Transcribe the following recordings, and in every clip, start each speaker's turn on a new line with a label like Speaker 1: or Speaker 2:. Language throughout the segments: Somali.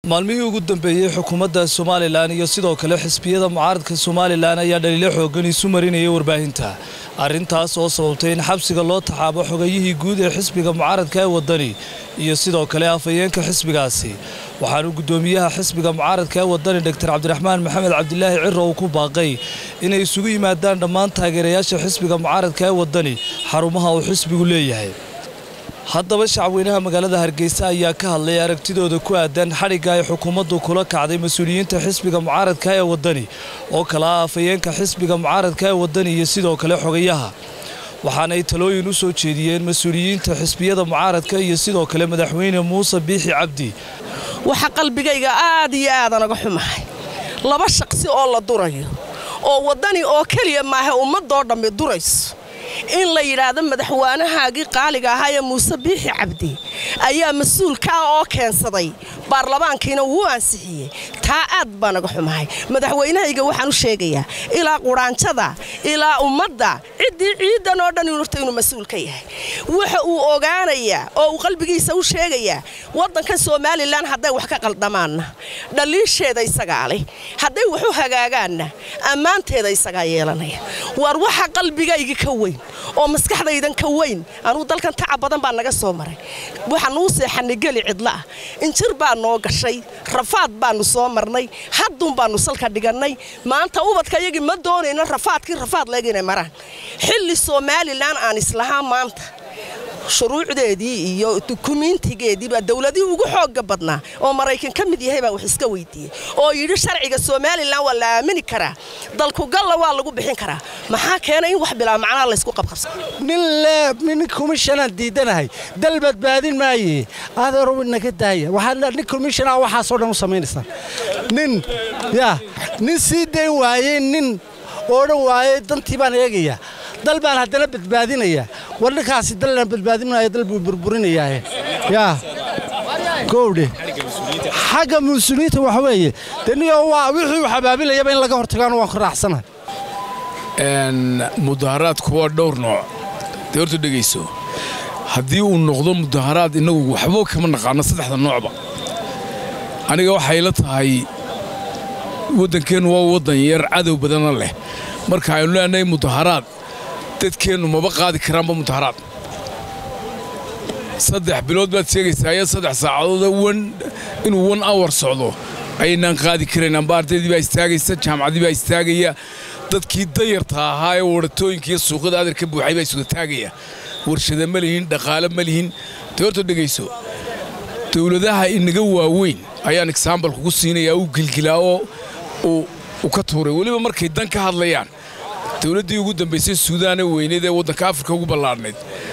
Speaker 1: maalmihii ugu dambeeyey xukuumadda somalilan iyo sidoo kale xisbiyada mucaaradka somalilan ayaa dhaliilo xoogan isu marinayay warbaahinta arrintaas oo sababtay in xabsiga loo taxaabo xogayihii guud ee xisbiga mucaaradka ee waddani iyo sidoo kale afhayeenka xisbigaasi waxaanu guddoomiyaha xisbiga mucaaradka ee waddani doktor cabdiraxmaan maxamed cabdilaahi ciro uu ku baaqay inay isugu yimaadaan dhammaan taageerayaasha xisbiga mucaaradka ee waddani xarumaha uu xisbigu leeyahay haddaba shacabweynaha magaalada hargeysa ayaa ka hadlay aragtidooda ku aadan xadhigga ay xukuumaddu kula kacday mas-uuliyiinta xisbiga mucaaradka ee waddani oo kale ah afhayeenka xisbiga mucaaradka ee waddani iyo sidoo kale xogayaha waxaanay talooyin u soo jeediyeen mas-uuliyiinta xisbiyada mucaaradka iyo sidoo kale madaxweyne muuse biixi cabdi
Speaker 2: waxa qalbigayga aad iyo aadan uga xumahay laba shaqsi oo la durayo oo waddani oo keliya maaha ummadoo dhammi durayso in la yidhaahdo madaxweynahaagii qaaliga ahaa ee muuse biixi cabdi ayaa mas-uulkaa oo keensaday baarlamaankiina wuu ansixiyey taa aad baan uga xumahay madaxweynahayga waxaan u sheegayaa ilaa quraanjada ilaa ummadda ciddii ciidan oo dhan horta inuu mas-uul ka yahay waxa uu ogaanayaa oo uu qalbigiisa u sheegayaa waddankan somalilan hadday wax ka qaldamaanna dhaliisheeda isagaa leh hadday wax u hagaagaanna ammaanteeda isagaa yeelanaya waar waxa qalbigayga ka weyn oo maskaxdaydan ka weyn anugu dalkan tacab badan baa naga soo maray waxaa nuu seexannay geli cidlaah injir baa noo gashay rafaad baannu soo marnay hadduun baannu salka dhigannay maanta ubadkayagii ma doonayno rafaadkii rafaad leeg inay maraan xilli somalilan aan islahaa maanta shuruucdeedii iyo dukumiintigeediibaa dowladihii ugu xoogga badnaa oo maraykan ka mid yahay baa wax iska weydiiyey oo yidhi sharciga somalilan waa la aamini karaa dalkugalla waa lagu bixin karaa maxaa keenay in wax bilaa macnaa laysku qabqabsa
Speaker 3: nin leeb nin komishanaan diidanahay dal badbaadin maaye adeero naga daaya waxaa nin komishanaa waxaasoo dhan u samaynaysaa nin ya nin sii dayn waayey nin odhan waayey dantii baan eegayaa dal baan haddana badbaadinayaa war ninkaasi dallaan badbaadin maayo dal buu burburinayaae yaa gowdhe xagga mas-uuliyiinta waxa weeye deniyo waa wixii uu xabaabilayaba in laga hortagaana waan ku raacsanahay
Speaker 4: mudaharaadku waa dhowr nooc dee horta dhegayso haddii uu noqdo mudaharaad innagu waxba kama naqaano saddexda noocba aniga waxay la tahay waddankeennu waa waddan yar cadow badana leh marka aynu leenahay mudaharaad dadkeennu maba qaadi karaanba mudaharaad saddex bilood baad sheegaysaa iyo saddex saacadood wan inuu wan awar socdo ayaynaan qaadi karayn amba ardaydii baa istaagaysa jaamacaddii baa istaagaya dadkii dayarta ahaa ee waratooyinka iyo suuqyada adar ka buuxay baa isuga taagaya warshada ma lihin dhaqaale ma lihin dee horta dhegayso dowladaha inaga waaweyn ayaan exaambal kugu siinayaa uu gilgilaa oo uu ka tuuray weliba markay dan ka hadlayaan dowladdii ugu dambaysay suudaane weyneed ee waddanka afrika ugu ballaadhnayd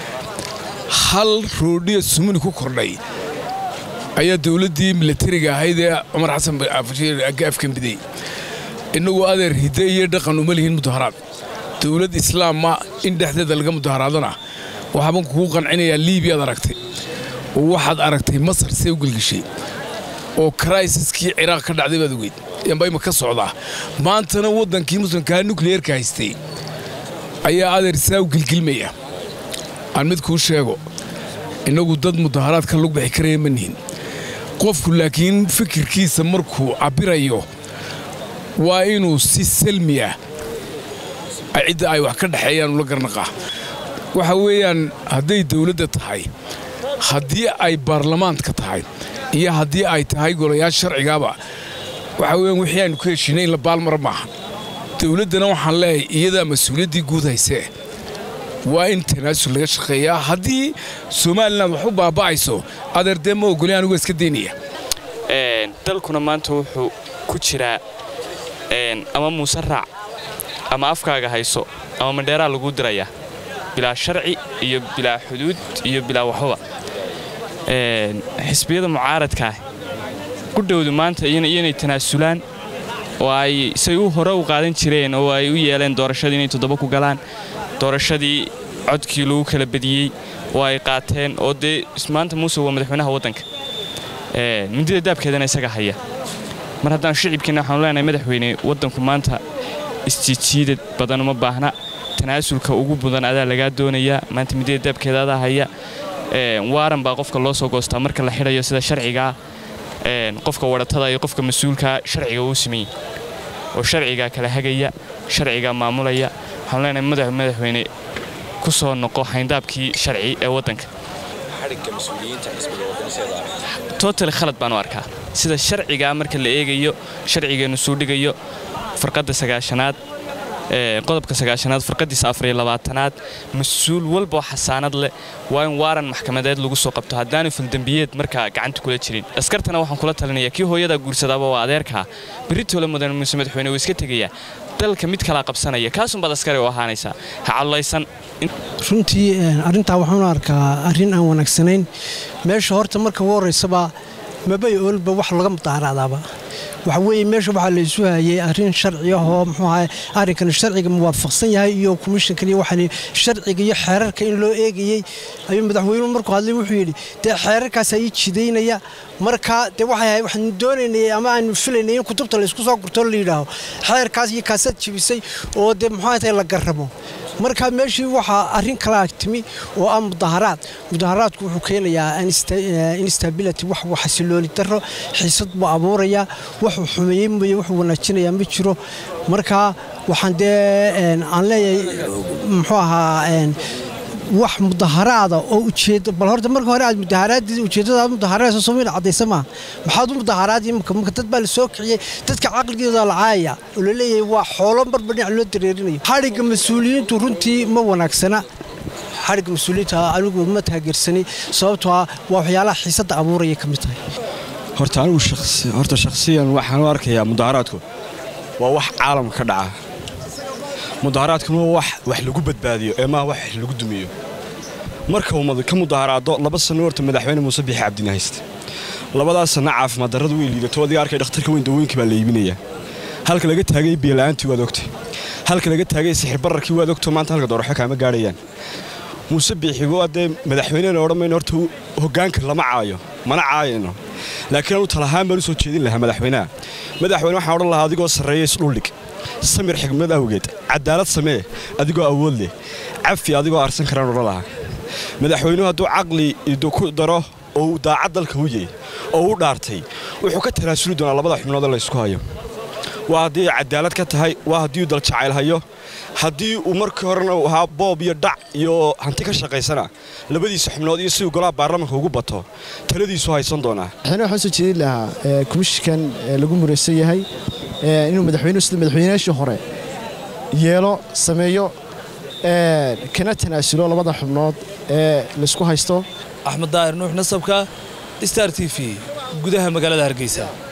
Speaker 4: hal roodhiya sumuni ku kordhay ayaa dowladdii milatariga ahayd ee cumar xasan afkambidey innagu adeer hidde iyo dhaqan uma lihin mudaharaad dowlad islaamma in dhexdeeda laga mudaharaadana waxaaban kugu qancinayaa liibiyaad aragtay oo waxaad aragtay masar see u gelgeshay oo kraisaskii ciraaq ka dhacday baad ogeyd yamba ima ka socdaa maantana waddankii muslimkaa nukliyerka haystay ayaa adeer saa u gilgilmaya aan mid kuu sheego innagu dad mudaharaad ka lug bixi karaya ma nihin qofku laakiin fikirkiisa markuu cabbirayo waa inuu si salmi ah cidda ay wax ka dhexeeyaan ula garnaqaa waxa weeyaan hadday dawladda tahay haddii ay baarlamaanka tahay iyo haddii ay tahay golayaal sharcigaaba waxa weeyaan wixii aynu ku heshiinay in la baalmara maaha dawladdana waxaan leeyahay iyadaa mas-uuliyaddii guud haysee waa in tanaasul laga shaqeeyaa haddii somalilan wax u baaba'ayso adeerdee ma ogoli anugu iska daynaya
Speaker 5: dalkuna maanta wuxuu ku jiraa ama muuse raac ama afkaaga hayso ama mandheeraa laguu dirayaa bilaa sharci iyo bilaa xuduud iyo bilaa waxbaba xisbiyada mucaaradkaah qudhowdu maanta iyoinay tanaasulaan oo ay say u hore u qaadan jireen oo ay u yeeleen doorashadii inay toddoba ku galaan doorashadii codkii lagu kala badiyey oo ay qaateen oo dee maanta muuse waa madaxweynaha waddanka mindida daabkeedana isaga haya mar haddaan shicibkiina waxaanu leenahay madaxweyne waddanku maanta isjiidjiidad badan uma baahna tanaasulka ugu mudan adaa lagaa doonayaa maanta midida daabkeeda adaa haya waaran baa qofka loo soo goostaa marka la xidhayo sida sharcigaa qofka waratada iyo qofka mas-uulka sharciga uu sameeyey oo sharciga kala hagaya sharciga maamulaya waxaan leenahay madax madaxweyne ku soo noqo hayndaabkii sharci ee waddanka total khalad baan u arkaa sida sharciga marka la eegayo sharcigeenu suu dhigayo farqadda sagaashanaad qodobka sagaashanaad farqadiisa afariyo labaatanaad mas-uul walboo xasaanad leh waa in waaran maxkamadeed lagu soo qabto haddaanu faldembiyeed markaa gacanta kula jirin askartana waxaan kula talinaya kii hooyadaa guursadaaba waa adeerkaa berritoola mudan muuse madaxweyne wuu iska tegayaa dalka mid kalaa qabsanaya kaasunbaad askari u ahaanaysaa ha cadlaysan
Speaker 6: runtii arrintaa waxaan arkaa arrin aan wanaagsanayn meesha horta marka ugu horraysaba mabay oolba wax laga mudaaraadaaba waxa weeye meesha waxaa la isu hayay arrin sharci ah oo muxuu ahay arrinkan sharciga muwaafaqsan yahay iyo komishankan iyo waxaan sharciga iyo xeerarka in loo eegayey ayuu madaxweynuhu markuu hadlay wuxuu yidhi dee xeerarkaas ayii jidaynaya marka dee waxay waxaan doonaynay ama aanu filaynay in kutubta la isku soo gurto la yidhaaho xeerkaas iyo kaasaad jibisay oo dee muxuu tahay la garramo marka meeshii waxaa arrin kalaa timi oo ah mudaharaad mudaharaadku wuxuu keenayaa instability wax xasilooni daro xiisad buu abuurayaa wuxuu xumeeyey mooye wuxuu wanaajinayaa ma jiro marka waxaan dee aan leeyahay muxuu ahaa wax mudaharaada oo ujeedo bal horta marka hore aad mudaharaadii ujeeddada mudaharaadaysa soomaaliya caddaysa maaha maxaad u mudaharaadii imika marka dad baa la soo kiciyey dadka caqligooda la caayaya oo la leeyahay waa xoolo marba dhinac loo dareerinayo xadhigga mas-uuliyiintu runtii ma wanaagsana xadhigga mas-uuliyiinta anigu ma taageersanay sababtoo ah waa waxyaalaha xiisadda abuuraya ka mid tahay
Speaker 7: horta anigu horta shakhsiyan waxaan u arkayaa mudaharaadku waa wax caalamka ka dhaca mudaharaadkuna waa wax wax lagu badbaadiyo ee maaha wax lagu dumiyo marka uu ka mudaharaado laba sanno horta madaxweyne muuse biixi cabdina haysta labadaas sanno caafimaad darradu way liidato adiga arkay dhakhtarka weyn dawooyinkii baa la iibinayaa halka laga taagay biyola'aantii waad ogtay halka laga taagay sixir bararkii waad ogto maanta halka doorasho kaama gaadhayaan muuse biixi waa dee madaxweynena odhan mayno horta hoggaanka lama caayo mana caayayno laakiin anu talahaan baan u soo jeedin lahaa madaxweynaha madaxweyne waxaan odhan lahaa adigoo sarreeya isdhuldhig samir xigmad awgeed cadaalad samee adigoo awood leh cafi adigoo arsan karaan odhan lahaa madaxweynuhu hadduu caqli ku daro oo uu daacad dalka u yey oo u dhaartay wuxuu ka tanaasuli doonaa labada xubnood la ysku hayo waa haddii cadaalad ka tahay waa haddii uu daljacayl hayo haddii uu markii horena uu ahaa boob iyo dhac iyo hanti ka shaqaysana labadiisa xubnood iyo siduu golaha baarlamanka ugu bato taladiisu haysan doonaa
Speaker 8: madaxweyne waxaan soo jeedin lahaa komishinkan lagu muraysan yahay inuu madaxweynuhu sida madaxweynayaashii hore yeelo sameeyo kana tanaasulo labada xubnood ee laysku haysto
Speaker 1: axmed daahir nuux nasabka star t v gudaha magaalada hargeysa